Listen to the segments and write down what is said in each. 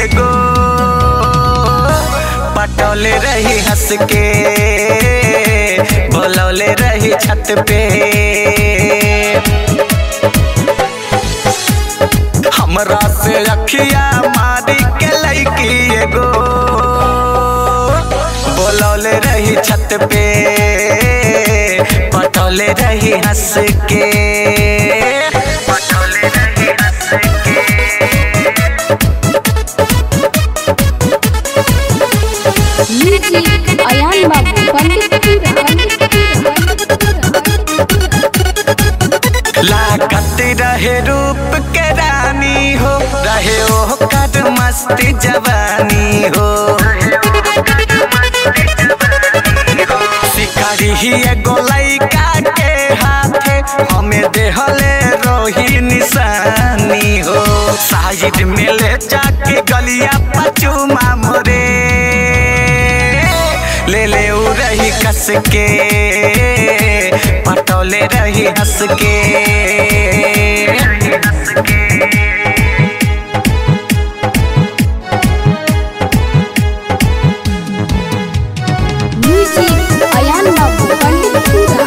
एगो पटौले रही हंस के बोलौले रही छत पे हमरा से अखिया मारी के लैकी एगो बोलौले रही छत पे पटौले रही हंस के पटौले रही हंस के म्यूजिक अयान बाबू पंडितपुरा पंडितपुरा लागत रहे रूप के रानी हो रहे ओ कर मस्ती जवानी हो शिकारी ही एगो लइका के हाथे हमें देहले रोही निशानी हो साइड में ले जाके गलिया पचुमा मोरे ले ले उ रही कस के पटौले रही हंस के म्यूजिक अयान बाबू पंडितपुरा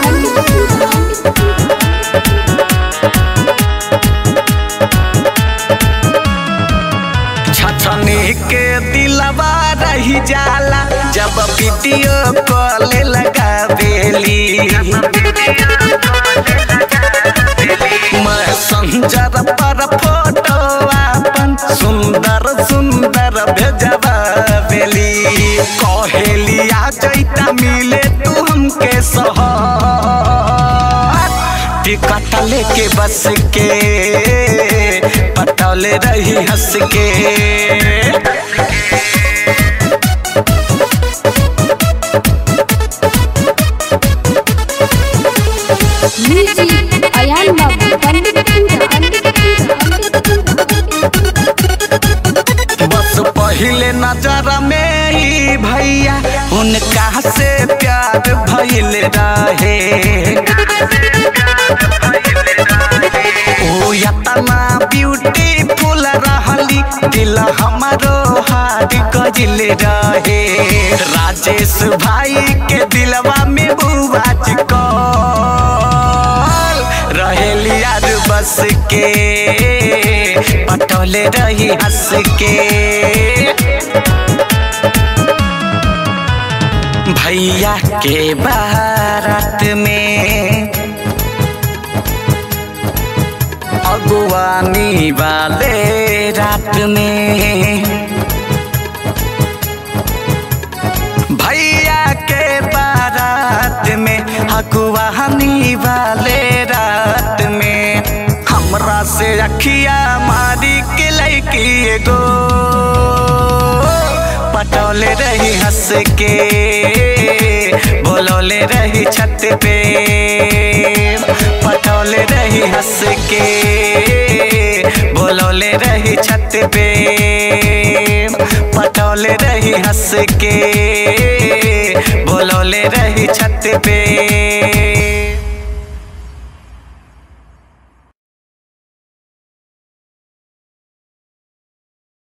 छछनी के दिलवा रही जाला जब वीडियो कॉल लगावेली मैं संजर पर फोटो अपन सुंदर सुंदर भेजबावेली कहेली आ जैता मिले तू हमके सहर टिकट लेके बस के पटौले रही हंस के म्यूजिक अयान बाबू पंडितपुरा बस पहले नजर में ही भैया उनका से प्यार भइल रहे ओ यतना ब्यूटीफुल रहली दिल हमारो हार गजिल रहे राजेश भाई के दिलवा में बुआज कल रहेली यार बस के पटोले रही हंस के भैया के बारात में अगुवानी वाले रात में भैया के बारात में अगुवानी वाले रात में हमरा से अखिया मारी के लैकी एगो पटौले रही हंस के बोलौले रही छत पे पटौले रही हंस के बोलौले रही छत पे पटौले रही हंस के बोलौले रही छत पे